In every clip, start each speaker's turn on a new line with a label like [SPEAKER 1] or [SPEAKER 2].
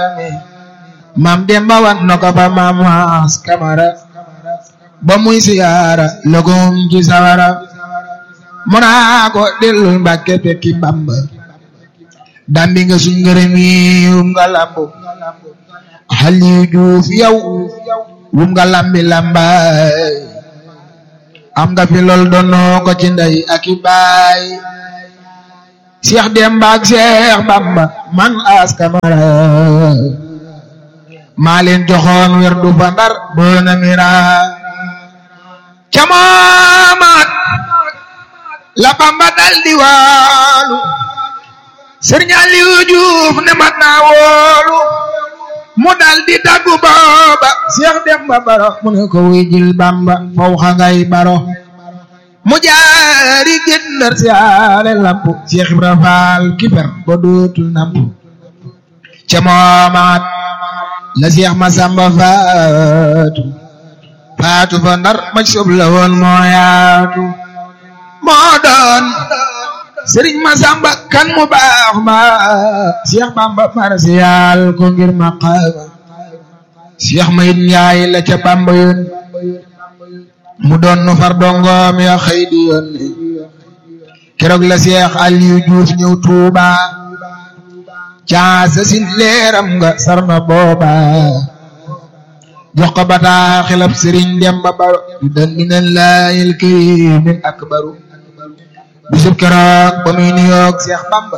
[SPEAKER 1] maam Demba wan na ko fa maam Maas Kamara ba muy siyaara logum ci sawara mu naa ko dellul Mbàkke fekki Bamba dambi nga suñ ngërëm yi wum nga lambu Aliou Diouf yow wum nga lambi lambaay am nga fi lool doonoo ko ci ndey ak i baay Cheikh Demba ak Cheikh Bamba man As Kamara maa leen joxoon wer du fa ndar boona mira camamaat la Bamba dal di waalu Sëriñ Aliou Diouf ne mat naa woolu mu dal di taggu booba Cheikh Demba Baro mu ne ko wuy jil Bamba faw xa ngay baro mu jaari gëndër siyaare lampu Cheikh Ibra Faal kiper ba dootul nampu ca moomaat la Cheikh Masamba faatu faatu fa ndar maj sob la woon moo yaatu moo doon Sëriñ Masamba kan mu baax ma Cheikh Bamba marsiyaal ko ngir maqaama Cheikh Mayit Njaay la ca Bamba yoon mu doon nu far dongoom ya xëy di yoon keroog la Cheikh Aliou Diouf ñëw Tuuba caasa sin leeram nga sarna booba jox ko bataa xilab Sëriñ Demba Baro yu dan minallaahil kariimil akbaru bisub keroog ba muy nuyoog Cheikh Bamba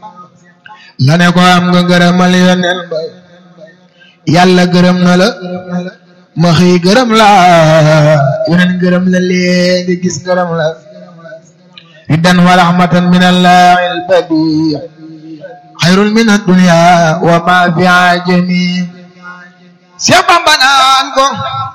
[SPEAKER 1] la ne ko am nga gërëmal yoneen ba yàlla gërëm na la ma xëy gërëm la yoneen gërëm la léegi gis gërëm la riddan wa rahmatan min allahi albadi xayrun min addunya wa ma fi ajami Cheikh Bamba naan ko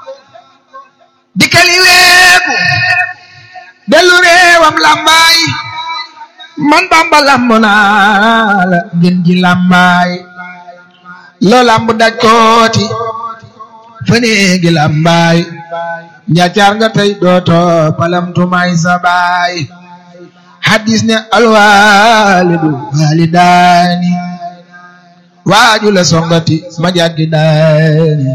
[SPEAKER 1] dikkali weeku dellu réewam lambaay man Bamba lamb naa la ngeen ji lambaay loo lamb daj kooti faneegi lambaay njaacaar nga tey dooto palamtumaay sa baay hadis ne alwaalidu waalidaani waaju la songati ma jaggi daani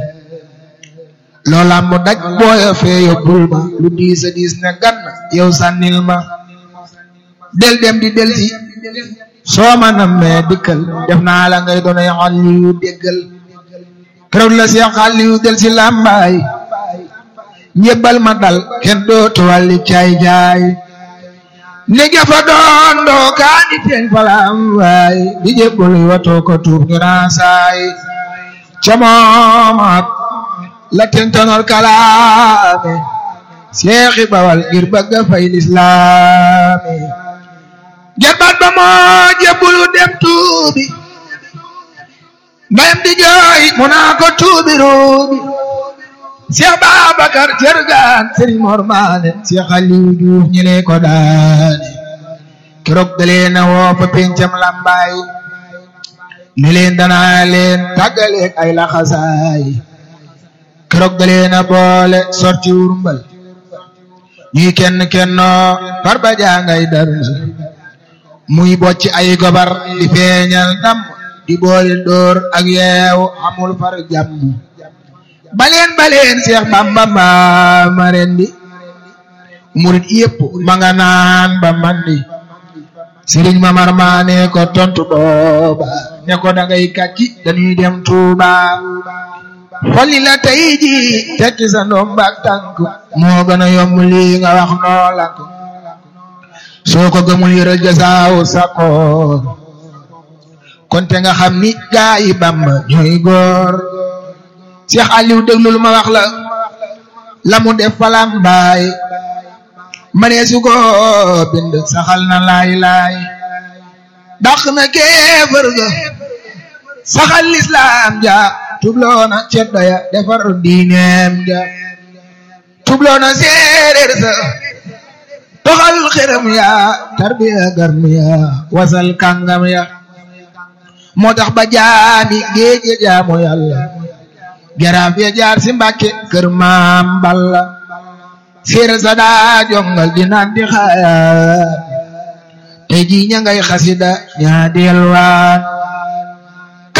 [SPEAKER 1] loo lamb daj booya fee yóbbul ma lu diis a diis ne gann yow sànnil ma del dem di del si soo ma nammee dikkal def naa la ngay doonay Aliyu déggal keroog la Seex Aliyu del si làmbaay ñebbal ma dal kenn dootu wàlli caay caay ni gafa doon doo kaa di teeñ fa làmbaay di jébbal watoo ko tuub ñu raasaay ca moomaat la tentonor kalaame seexi bawal ngir bëgga fay lislaami jarbaat ba moo jébbulu dem tuubi mbayam di jooy mu naa ko tuubi ruubi Seex Babakar Jërgaan Sëriñ Mor Maane Seex Aliou Diouf ñi lee ko daane keroog dalee na woo fa pencam lambaay ne leen danaa leen tàggaleeg ay laxasaay keroog dalee na boole sorti wurmbal ñuy kenn kennoo far ba jangay darmal muy bocci ay gobar di feeñal ndam di boole dóor ak yeew amul far jàmm baleen baleen Seex Bamba ma rendi murit yépp ma nga naan ba mandi Sëriñ Mamar Maane ko tontu booba ne ko dangay kàcci dañuy dem Tuuba xolli la tey ji tekki sa ndoom baak tànk moo gën a yomb lii nga wax noo lank soo ko gëmul yëral jasaaw sakoor konte nga xam ni gaa yi Bamba ñooy góor Cheikh Aliou déglul ma wax la la mu def falam baay manee su ko bind saxal na laay laay dàq na kéefër ga saxal lislaam ja tubloona ceddo ya defar diineem ja tubloona séeréer sa toxal xërëm ya tarbiya garmi ya wasal kàngam ya moo tax ba jaami géej ya jaamu yàlla garaaf ya jaar si mbàkke kër maam balla séeréer sa daa jongal di naan di xaayaan tey jii ña ngay xasida ñaa delwaan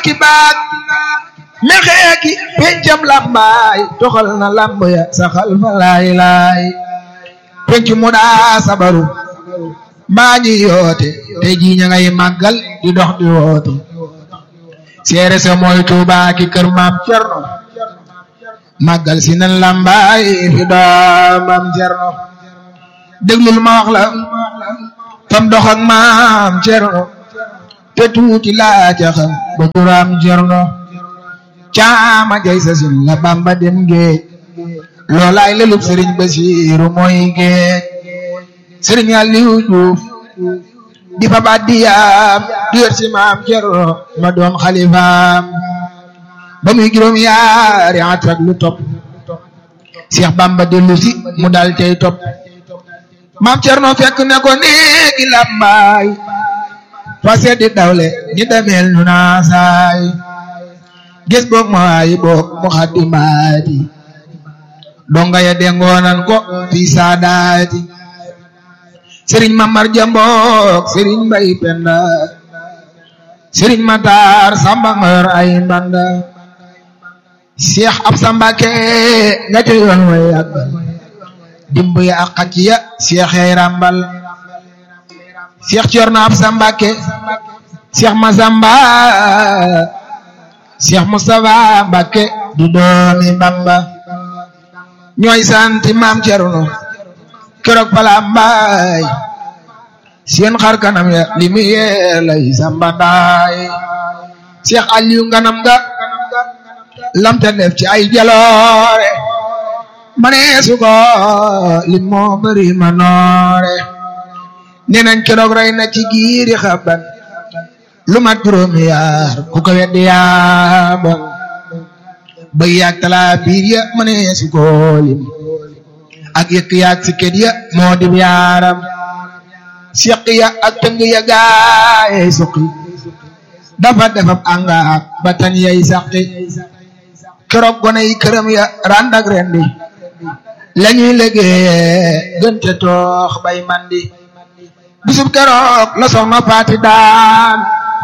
[SPEAKER 1] ki baag mexee ki pencam lambaay toxal na lamb ya saxal fa laay laay penc mu daa sabaru mbaa ñi yoote tey jii ña ngay màggal di dox di woote seere sa mooy Tuubaa ki kër maam Cerno màggal si nan lambaay fi doomam Cerno déglul ma wax la fam dox ak maam Cerno te tuuti laa ca xam ba juraam Cerno caama jay sa sin la Bamba dem géej loolaay lelub sëriñ Basiiru mooy géej sëriñ Aliou Diouf di fa baat di yaam di yor si maam Cerno ma doon xalifaam ba muy juróom yaari at ak lu topp Seex Bamba dellu si mu dal cay topp maam Cerno fekk ne ko néegi làmbaay fa seddi dawle ni demeel nu naa saay gis boog ma waayi boog mu xaddi mbaati donga ya dengoonan ko fii saadaati sëriñ Mamar Jambook sëriñ Mbay Penda sëriñ Matar Samba ngor ay mbanda Cheikh Absa Mbàkke nga ca yoon way yàggal dimb ya ak xacc ya Cheikh yay ràmbal Cheikh Cerno Absa Mbàkke Cheikh Masamba Cheikh Moustapha Mbàkke du doomi Bamba ñooy santi maam Cerno keroog pala mbaay seen xar kanam ya li mu yee lay samba ndaay Cheikh Aliou nganam ga lamta def ci ay jaloore mane su ko li moo bëri ma noore nee nañ keroog rey na ci giiri xaban lu mat juróomi yaar ku ko weddi yaabon ba yaag talaa biir ya mane su ko lim ak yëkk yaag si kët ya moo di yaaram siq ya ak tëng ya gaayey suqi dafa defab àngaak ba tan yay saqi keroog gone yi këram ya rand ak rendi lañuy liggéeye gënte toox bay mandi bisub keroog la soxna paati daan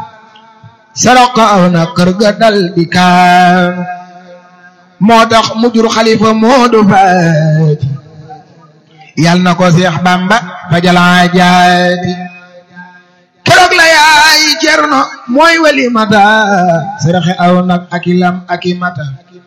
[SPEAKER 1] sarok ko aw na kër ga dal di kaan moo tax mu jur xalifa moodu faati yal na ko Seex Bamba fajalaa jaati keroog la yaay Cerno mooy wali mata saraxe aw nag aki lam aki mata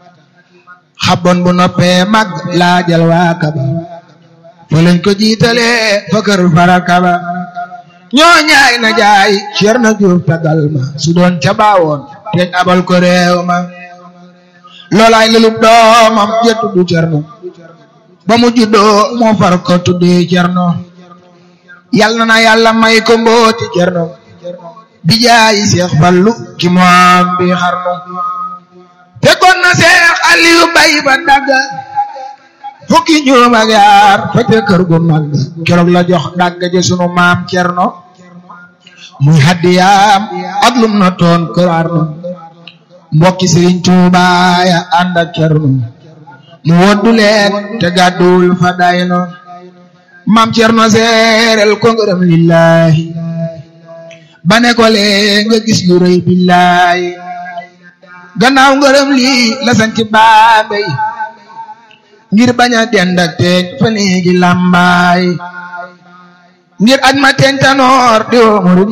[SPEAKER 1] xabon bu noppee mag laajal waa kaba fa lañ ko jiitale fa kër fara kaba ñoo ñaay na jaay Cerno Juuf tagal ma su doon ca baawoon teñ abal ko réew ma loolaay lelub doomam ja tuddu Cerno ba mu juddoo moo far ko tuddee Cerno yal na na yàlla may ko mbooti Cerno bi jaayi Seex Fallu ki moom bi xarnu fekkoon na Seex Aliyu bay ba dagga fukki ñoom ak yaar fete kër gu mag keroog la jox dagga je sunu maam Cerno muy haddiyaam ak lum na toon kër Arno mbokki Sëriñ Tuubaa ya ànd ak Cerno mu woddu leen te gàdduwul fa dayno maam Cerno seerel ko ngërëm lillahi ba ne ko lee nga gis lu rëy billahi gannaaw ngërëm lii la sanc Bambey ngir bañ a dend ak teeñ fa néegi làmbaay ngir aj ma teeñ tanoor di woo murid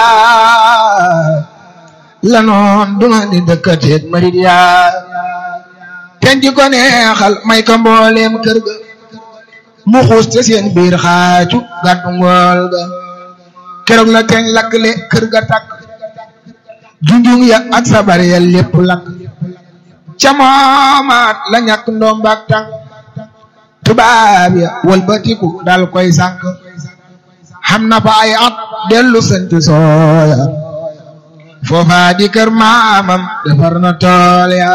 [SPEAKER 1] yaa la noon duma di dëkkateet murid yaa teeñ ji ko neexal may ko mbooleem kër ga mu xuus te seen biir xaacu gàddu ngool ga keroog la teeñ lakkle kër ga takk junjung ya ak sabar ya lépp lakk ca moomaat la ñàkk ndombaak tànk tubaab ya walbatiku dal koy sànk xam na fa ay at dellu sant sooya foofa di kër maamam defar na tool ya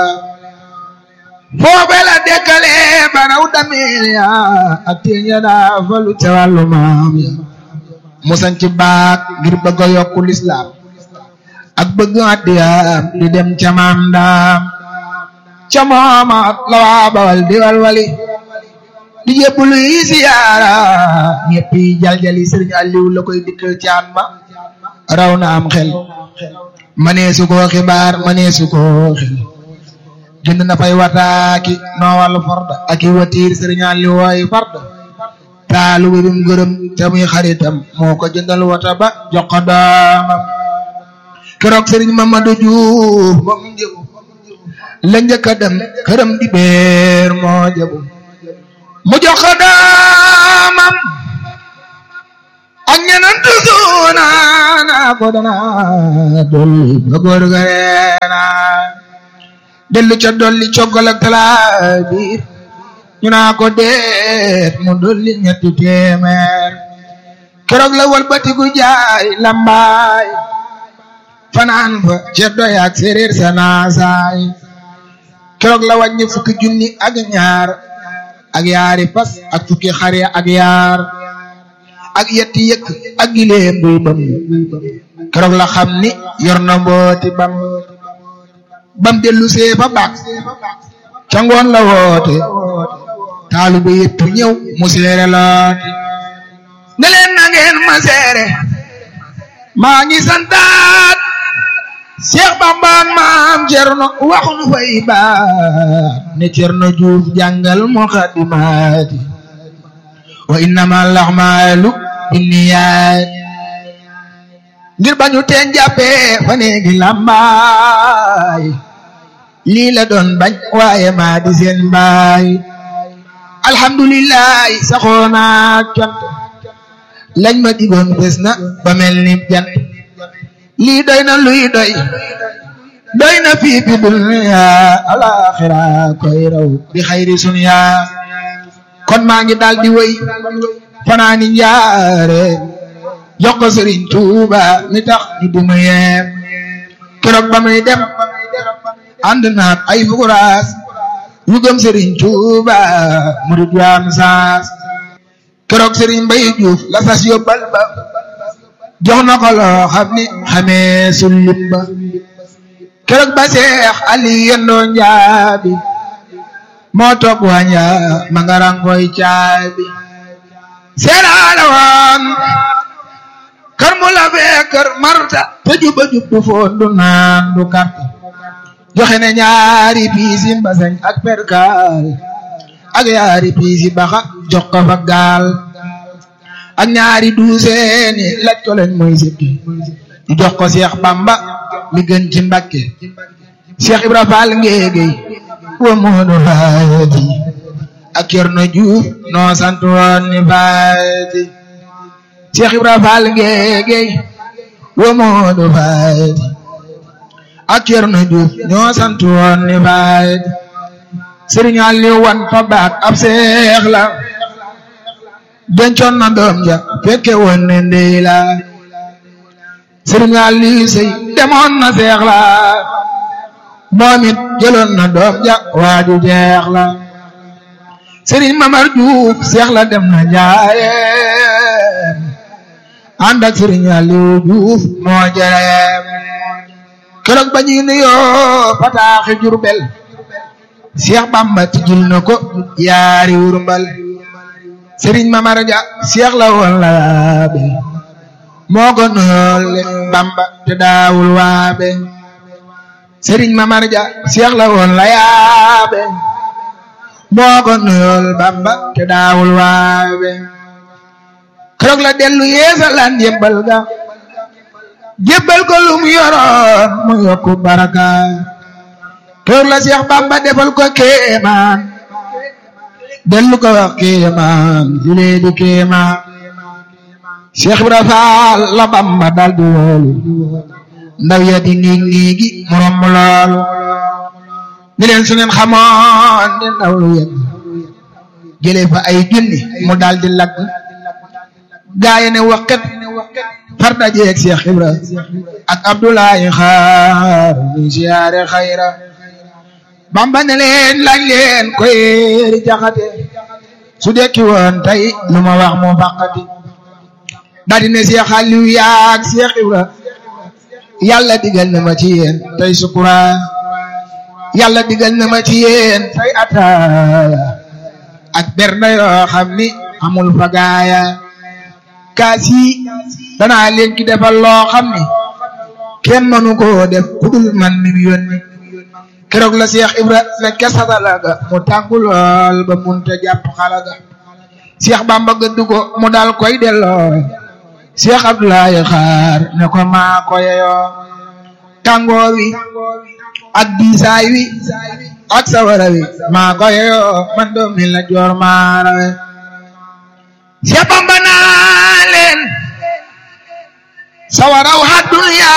[SPEAKER 1] foofe la dekkale banaw dameel ya ak teen ya daa falu ca wàllu maam ya mu sanc baak ngir bëgg a yokku lislaam ak bëgg addiyaam di dem ca maam daam ca moomaat la waa bawal di walwali di jébbulu yi siyaara ñëpp yi jaljali sëriñ Aliou la koy dikkal caan ma raw na am xel manee su koo xibaar manee su koo xel jënd na fay wataaki noowal farda ak i watiir sëriñaan li wooy farda taalu bi bim gërëm te muy xaritam moo ko jëndal wata ba jox ko doomam keroog sëriñ Mamadou Diouf ba mu njëbu la njëkk a dem këram di beer moo jëbu mu jox ko doomam ak ñeneen tusuuna naa ko dana dolli ba góor ga reena dellu ca dolli coggal ak talaa biir ñu naa ko deet mu dolli ñetti téeméer keroog la walbatiku jaay lambaay fanaan fa ceddo yaak séeréer sa naasaay keroog la wàññi fukki junni ak ñaar ak yaari fas ak fukki xare ak yaar ak yetti yëkk ak gileem buy bam keroog la xam ni yor na mbooti bam bam dellu see fa baax ca ngoon la woote taalu ba yëpp ñëw mu seere looti ne leen na ngeen ma seere maa ngi santaat Cheikh Bamba maam Cerno waxu nu fay baat ne Cerno Juuf jàngal muqaddimaati wa innama laxmaalu binniyaat ngir bañu teen jàppee fa neegi lambaay lii la doon bañ waaye maa di seen baay alhamdulilah saxoona cant lañ ma digoon bés na ba mel ni jant lii doy na luy doy doy na fii fi dunya alaxira koy raw bi xayri sunya kon maa ngi daal di wéy fanaani njaare jox ko Sëriñ Tuuba mi tax ñu duma yeem keroog ba muy dem ànd naak ay fukuraas yu gëm Sëriñ Tuuba murid yaam saas keroog Sëriñ Mbay Juuf la sas yóbbal ba jox na ko loo xam ni xamee sullim ba keroog ba Seex Ali yendoo njaabi moo toog waña ma nga rangoy caabi seeraala woon kër mu la fee kër marta te juba jub du foon du naan du karta joxe ne ñaari piisi mbasañ ak perkaal ak ñaari piisi baxa jox ko fa gaal ak ñaari duuseeni laj ko leen mooy sëkki di jox ko Seex Bamba mi gën ci Mbakke Seex Ibra Faal ngéegéy wa moodu faati ak Cerno Juuf noo sant woon ni faati Seex Ibra Faal ngéegéy wa moodu faati ak Cerno Juuf ñoo sant woon ni faati Sëriñ Aliw wan fa baat ab seex la dencoon na doom ja fekke woon ne ndey la Sëriñ Aliw sey demoon na seex la moom it jëloon na doom ja waaju jeex la Sëriñ Mamar Juuf seex la dem na njaayeem ànd ak Sëriñ Aliw Juuf moo jereem keroog ba ñuy nuyoo fataaxi Jurbel Seex Bamba tijjil na ko yaari wurmbal Sëriñ Mamar Ja seex la woon la yaabe moo ko nuyool Bamba te daawul waabe Sëriñ Mamar Ja seex la woon la yaabe moo ko nuyool Bamba te daawul waabe keroog la dellu yeesalaan jébbal ga jébbal ko lu mu yoroon mu yokku baraka keroog la Seex Bamba defal ko kéemaan dellu ko wax kéemaan julee di kéemaan Seex Ibra Faal la Bamba dal di woolu ndaw ya di niig niigi mu romb loolu ni leen su ngeen xamoon ne ndaw lu yegg jëlee fa ay junni mu dal di lagg gaaye ne waqet far dajeeg Seex Ibra ak Abdoulaye xaar ñu siyaare xayra Bamba ne leen laaj leen koy ri jaxate su dekki woon tey lu ma wax mu faqati daldi ne Seex Aliw yaag Seex Ibra yàlla digal na ma ci yéen tey sukura yàlla digal na ma ci yéen tey ataaya ak bernde yoo xam ni amul fagaaya kaas yi danaa leen ki defal loo xam ni kenn mënu koo def kudul man mi mu yónni keroog la Cheikh Ibra nekke satala ga mu tànku lool ba munta jàpp xala ga Cheikh Bamba gëdd ko mu dal koy delloo Cheikh Abdoulaye xaar ne ko maa ko yeyoo tàngoor wi ak diisaay wi ak sawara wi maa ko yeyoo man doom mi la joor maa rawe Cheikh Bamba naa leen sawaraw hadduniya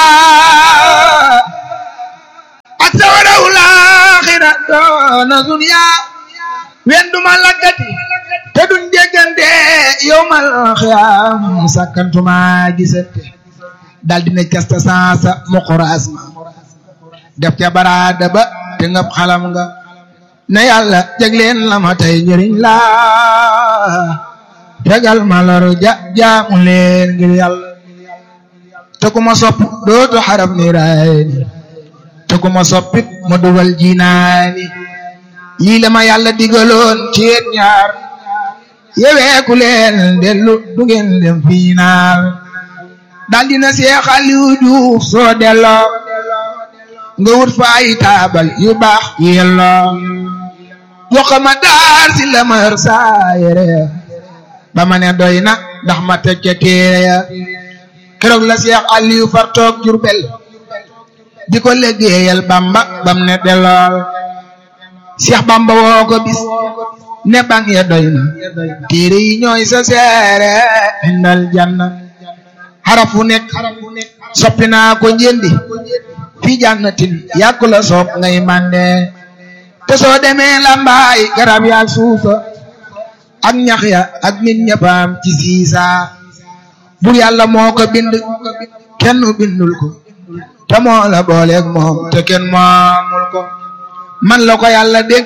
[SPEAKER 1] ak sawaraw laaxira doona duniya wen duma laggati te duñ déggante yowmal xiyaam sakkantuma gisante dal dina casta sansa mu xuraas ma def ca baraada ba te ngab xalam nga ne yàlla jagleen la ma tey njëriñ la tegal ma lor ja jaamu leen ngir yàlla te ku ma sopp dootu xarab ni raayni te ku ma soppit ma dugal jinaani lii la ma yàlla digaloon ci yéen ñaar yeweeku leen dellu du ngeen dem fiinaal dal dina Seex Aliou Diouf soo delloo nga wut fa ay taabal yu baax yelloo jox ma daar si la ma yor saa yére ba ma ne doy na ndax ma teg ca téere ya keroog la Seex Aliou far toog Jurbel di ko liggéeyal Bamba bam ne dellool Seex Bamba woo ko bis ne bang ya doy na téere yi ñooy sa seere indal janna xarafu nekk soppi naa ko njëndi fi jannatin yàkku la sopp ngay mande te soo demee lambaay garab yaak suufa ak ñax ya ak nit ñëppaam ci siisa bur yàlla moo ko bind kenn bindul ko te moo la booleeg moom te kenn moomul ko man la ko yàlla dénk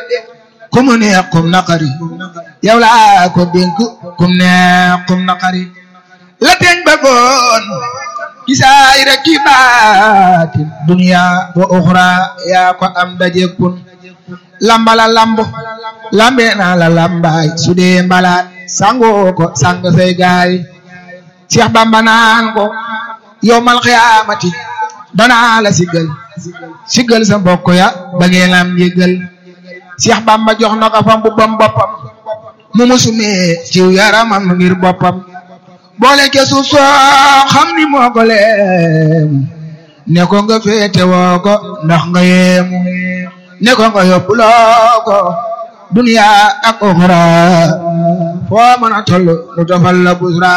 [SPEAKER 1] ku mu neex kum naqari yow laa ko dénk kum neex kum naqari la teñ bëggoon gisaay rek ki baatin dunya wa uxra yaa ko am daje kun lambala lamb lambe naa la lambaay su dee mbalaat sangoo ko sang say gaay Cheikh Bamba naan ko yowmal xiyaamati danaa la siggal siggal sa mbokk ya ba ngeen am yëggal Cheikh Bamba jox na ko fa mbubbam boppam mu musumee ciw yaramam ngir boppam boole ke suuf soo xam ni moo ko leemu ne ko nga féete woo ko ndax nga yeemu ne ko nga yóbbuloo ko duniya ak oxra foo mën a toll nu tofal la busra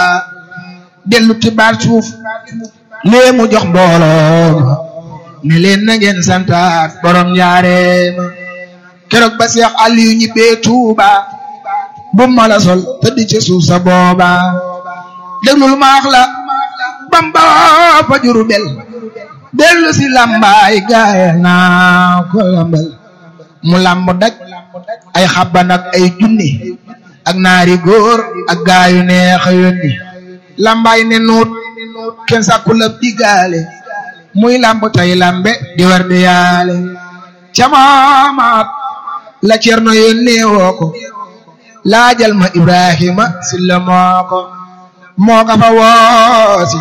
[SPEAKER 1] dellu ci baat suuf léemu jox mbooloo ne leen na ngeen santaat borom njaareema keroog ba Seex Aliyu ñibbee Tuuba bu ma la sol tëdd ci suuf sa booba déglul maax la Bamba fa Jurbel dellu si lambaay gaaya naa ko lambal mu lamb daj ay xabban ak ay junni ak naari góor ak gaayu neex a yónni lambaay ne nuut kenn sàkku la digaale muy lamb tay lambe di war di yaale camaamaat la cerno yónnee woo ko laajal ma Ibrahima silla moo ko moo ka fa woosi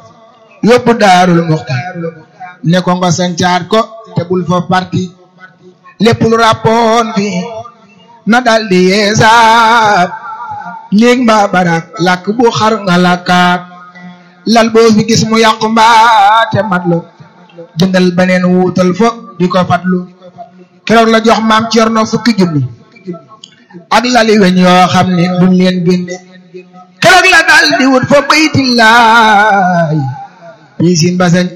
[SPEAKER 1] yóbbu daarul muxti ne ko nga sancaat ko te bul fa parti lépp lu rappoon fi na daldi yeesaat néeg mbaa barak làkk bu xar nga làkkaat lal boo fi gis mu yàqu mbaa te matlu jëndal beneen wuutal fo di ko fatlu keroog la jox maam Cerno fukki junni ak lali weñ yoo xam ne duñ leen génne keroog la dal di wut fa baytillaay piisin basañ